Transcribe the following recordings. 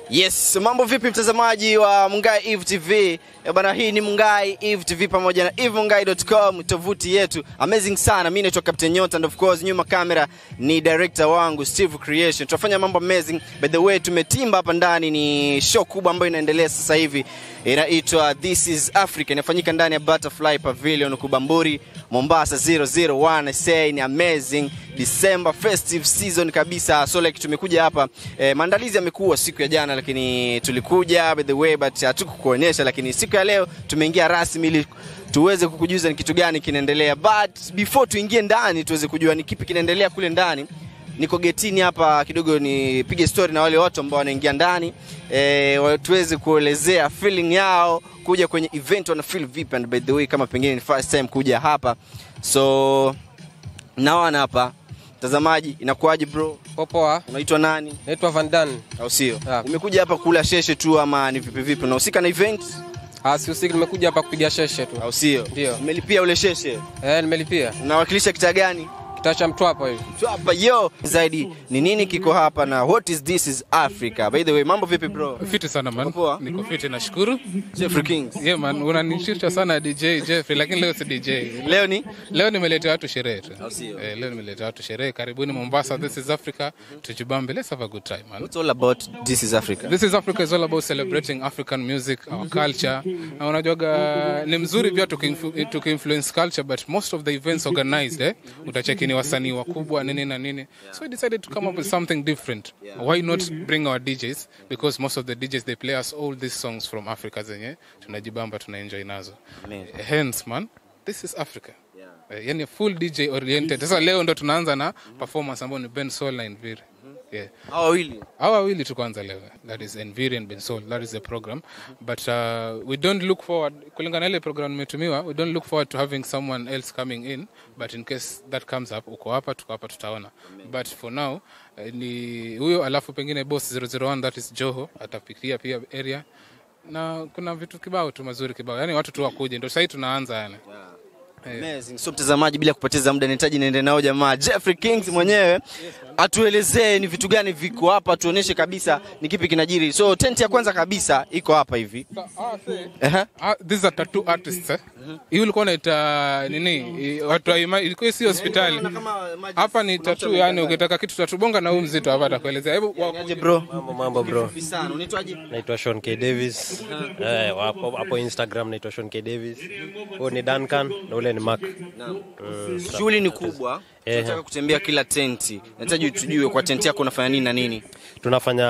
Yes, mambo vipi mtazamaji wa Mungai Eve TV? Eh, bana hii ni Mungai Eve TV pamoja na evemungai.com tovuti yetu. Amazing sana. Mimi naitwa Captain Nyota and of course nyuma kamera ni director wangu Steve Creation. Tunafanya mambo amazing. By the way tumetimba hapa ndani ni show kubwa ambayo inaendelea sasa hivi. Inaitwa This is Africa. Inafanyika ndani ya Butterfly Pavilion Kubamburi, Mombasa 001. I say ni amazing. December festive season kabisa. So like tumekuja hapa eh, maandalizi yamekuwa siku ya jana lakini tulikuja by the way but hatukukuonyesha lakini siku ya leo tumeingia rasmi ili tuweze kukujuza ni kitu gani kinaendelea but before tuingie ndani tuweze kujua ni kipi kinaendelea kule ndani niko getini hapa kidogo nipige story na wale watu ambao wanaingia ndani e, tuweze kuelezea feeling yao kuja kwenye event wana feel vipi and by the way kama pengine ni first time kuja hapa so naona hapa mtazamaji inakuwaje bro Popoa, unaitwa nani naitwa Van Dan. au sio Yeah. umekuja hapa kula sheshe tu ama ni vipi vipi unahusika na event Ah, sihusiki, nimekuja hapa kupiga sheshe tu. au sio Ndio. umelipia ule sheshe Eh, nimelipia unawakilisha kitaa gani kitaa cha Mtwapa hivi. Tu hapa yo zaidi ni nini kiko hapa na what is this is africa by the way mambo vipi bro Fiti sana man. Poa. Niko fiti nashukuru. Jeffrey Kings Yeah man, unanishircha sana DJ Jeffrey lakini leo si DJ. leo ni Leo nimeletea watu sherehe tu. Au sio? Eh, leo nimeletea watu sherehe. Karibuni Mombasa. This is Africa. Tujibambe. Let's have a good time man. what's all about this is africa This is Africa is all about celebrating African music, our culture. Na unajuaga ni mzuri pia tukiinflu- tukiinfluence culture but most of the events organized eh, utacheki ni wasanii wakubwa nini na nini. So we decided to come up with something different. Why not bring our DJs because most of the DJs they play us all these songs from Africa zenye tunajibamba tunaenjoy nazo. Amazing. Hence man, this is Africa. Eh, yani full DJ oriented. Sasa leo ndo tunaanza na performance ambayo ni Ben Soul na Enviri. Yeah hao wawili hawa wawili tu kwanza leo that is Enviri and Bensol that is the program but uh, we don't look forward kulingana na ile program imetumiwa we don't look forward to having someone else coming in but in case that comes up uko hapa tuko hapa tutaona but for now uh, ni huyo alafu pengine boss 001 that is Joho atapikia pia area na kuna vitu kibao tu mazuri kibao yani watu tu wakuje ndio sasa tunaanza yani Amazing. So mtazamaji, bila kupoteza muda, nahitaji niende nao jamaa Jeffrey Kings mwenyewe atuelezee ni vitu gani viko hapa, tuoneshe kabisa ni kipi kinajiri. So tent ya kwanza kabisa iko hapa hivi. Ehe. Ah, these are tattoo artists eh? Hii ulikuwa unaita nini? I- Watu wa ima- ilikuwa si hospitali. Hapa ni tattoo yani ukitaka kitu tattoo bonga na huyu mzito hapa atakuelezea. Hebu wa- Niaje bro? Mambo mambo bro, Vipi sana. Unaitwaje? naitwa Sean K Davis. Eh, hapo hapo Instagram naitwa Sean K Davis. Huyo ni Duncan na ule ni Mark. Mm, Shughuli ni kubwa. Ehe. Tunataka kutembea kila tenti. Nahitaji tujue kwa tenti yako unafanya nini na nini. tunafanya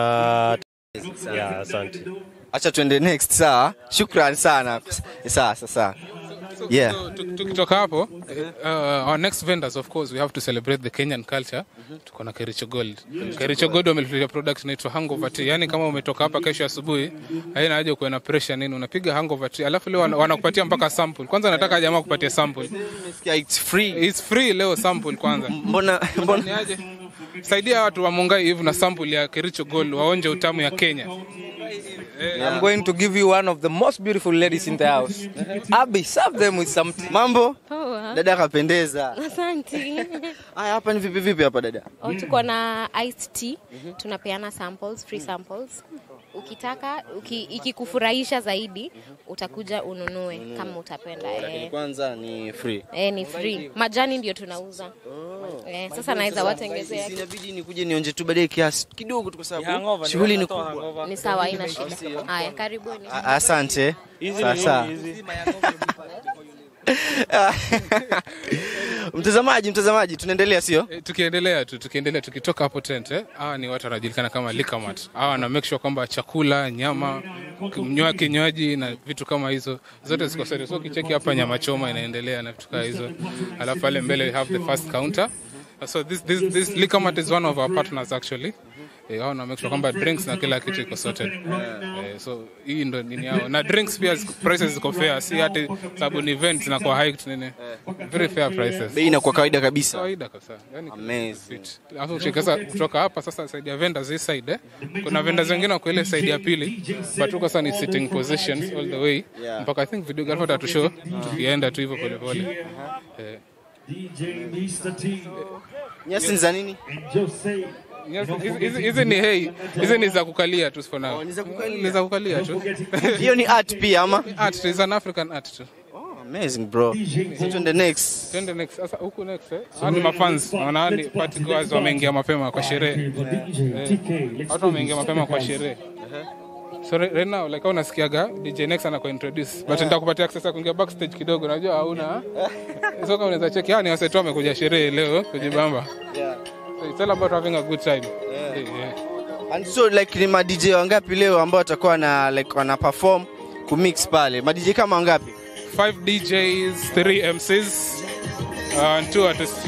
ya asante. Acha tuende next sawa. Shukrani sana. Sawa sawa. Yeah. So, tuk- tukitoka hapo uh, our next vendors of course we have to celebrate the Kenyan culture. Tuko na Kericho Gold. Kericho Gold wametuletea product inaitwa hangover tea. Yani kama umetoka hapa kesho asubuhi haina haja kuwa na pressure nini, unapiga hangover tea. Alafu leo wana- wanakupatia mpaka sample. Kwanza nataka jamaa kupatia sample. Nimesikia It's free. It's free leo sample kwanza. Mbona mbona Niaje? Saidia watu wa Mungai hivi na sample ya Kericho Gold waonje utamu ya Kenya. I'm going to give you one of the most beautiful ladies in the house. Abby, serve them with some tea. mambo? Poa. Dada kapendeza. Asante. Haya hapa ni vipi vipi hapa dada? Oh, tuko na iced tea. Tunapeana samples, free samples. Ukitaka uki, ikikufurahisha zaidi utakuja ununue kama utapenda. Lakini Eh. kwanza ni free. Eh, ni free. Majani ndio tunauza. Eh, sasa naweza watengezea. Inabidi nikuje nionje tu baadaye kiasi kidogo tu kwa sababu shughuli ni kubwa. Ni sawa, haina shida. Haya, karibuni. A- Asante. Sasa. Mtazamaji, mtazamaji, tunaendelea sio? Eh, tukiendelea tu tukiendelea tukitoka hapo tent eh, hawa ni watu wanajulikana kama likamat hawa wana make sure kwamba chakula nyama kinywa kinywaji na vitu kama hizo zote ziko sorted. so kicheki hapa nyama choma inaendelea na vitu kama hizo alafu pale mbele we have the first counter so this, this, this likamat is one of our partners actually Eh, hao na make sure kwamba drinks na kila kitu iko sorted eh, so hii ndo nini yao na drinks pia ziko- prices ziko fair si hati sababu ni event zinakuwa hiked nini very fair prices Bei inakuwa kawaida kabisa. kawaida kabisa yani Amazing. fit. Alafu ukishika kutoka hapa sasa side ya vendors hii side eh? Kuna vendors wengine wako ile side ya pili but tuko sasa ni sitting positions all the way Yeah. mpaka I think video grapher atatushow tukienda tu hivyo pole pole. Eh, Nyasi ni za nini? Yes, hizi- hizi- hizi ni hey hizi ni za kukalia tu for now ni za kukalia. ni za kukalia tu hiyo ni art pia ama art is an african art tu oh, amazing bro so twende next twende next sasa huku next eh hao ni mafans naona ni party goers wameingia mapema kwa sherehe Eh, watu wameingia mapema kwa sherehe so right right now like unasikiaga DJ Next anaku introduce but nitakupatia access ya kuingia backstage kidogo najua hauna so kama unaweza check yani wasetu wamekuja sherehe leo kujibamba so it's all about having a good time yeah. Yeah. and so like ni ma DJ wangapi leo ambao watakuwa na like wana perform kumix pale ma DJ kama wangapi five DJs, three MCs, uh, and two artists.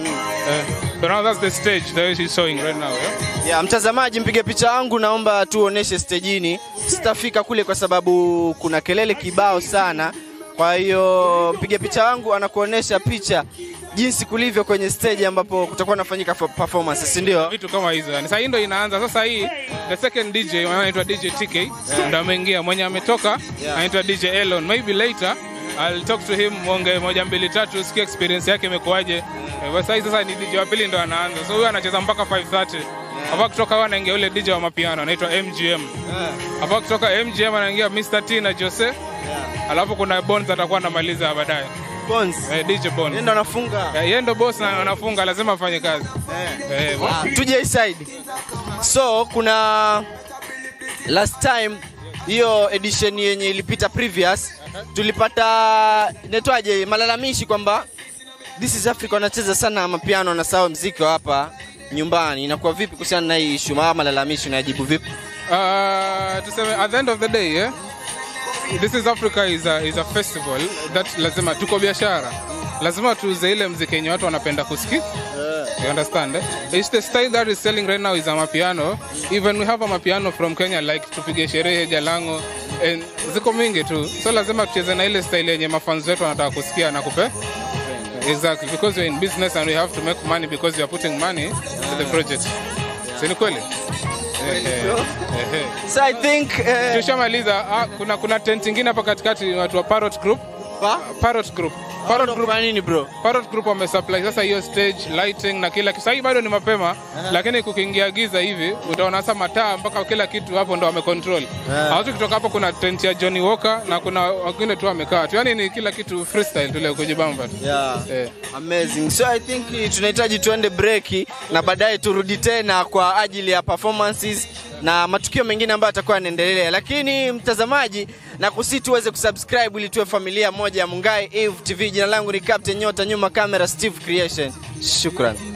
Uh, so now that's the stage that she's showing right now. Yeah? Yeah, mtazamaji mpiga picha wangu naomba tuoneshe stejini. Sitafika kule kwa sababu kuna kelele kibao sana. Kwa hiyo mpiga picha wangu anakuonesha picha jinsi kulivyo kwenye stage ambapo kutakuwa nafanyika fo- performance, si ndio? Vitu kama hizo. Yani sasa hii ndo inaanza. Sasa hii the second DJ mwenye anaitwa DJ TK ndo ameingia. Mwenye ametoka anaitwa DJ Elon. Maybe later I'll talk to him mwonge moja mbili tatu usikie experience yake imekuwaje. Eh, Sasa hii sasa ni DJ wa pili ndo anaanza. So huyo anacheza mpaka 5:30. Hapa kutoka huyo anaingia yule DJ wa mapiano anaitwa MGM. Hapa kutoka MGM anaingia Mr. T na Jose. Alafu kuna Bones atakuwa anamaliza baadaye. Bones. Eh, DJ Bones. Yeye ndo anafunga. Eh, Yeye ndo boss na anafunga lazima afanye kazi. Eh, Ah, tuje hii side. So kuna last time hiyo edition yenye ilipita previous tulipata inaitwaje malalamishi kwamba This is Africa wanacheza sana mapiano na sawa mziki wa hapa nyumbani. Inakuwa vipi kuhusiana na hii issue? Ama malalamishi unajibu vipi? Uh, tuseme at the end of the day yeah? this is africa is a, is a festival that lazima tuko biashara lazima tuuze ile mziki yenye watu wanapenda kusiki you understand eh? It's the style that is selling right now is a mapiano even we have a mapiano from kenya like tupige sherehe jalango and ziko mingi tu so lazima tucheze na ile style yenye mafans wetu wanataka kusikia na kupe exactly because we're in business and we have to make money because we are putting money to the project si ni kweli Eh, eh, eh, eh. So I think eh, tushamaliza ah, kuna kuna tent ingine hapa katikati watu wa Parrot Group pa? Parrot Group Parrot Group Kwa nini bro? Parrot Group wamesupply sasa hiyo stage lighting na kila kitu. Sasa hii bado ni mapema lakini kukiingia giza hivi utaona sasa mataa mpaka kila kitu hapo ndo wamecontrol. Hawatu kutoka hapo kuna tent ya Johnny Walker na kuna wengine tu wamekaa tu. Yaani ni kila kitu freestyle tu leo kujibamba tu. Yeah. Eh. Amazing. So I think eh, tunahitaji tuende break na baadaye turudi tena kwa ajili ya performances na matukio mengine ambayo yatakuwa yanaendelea. Lakini mtazamaji, na kusi tuweze kusubscribe ili tuwe familia moja ya Mungai Eve TV. Jina langu ni Captain Nyota, nyuma kamera Steve Creation. Shukran.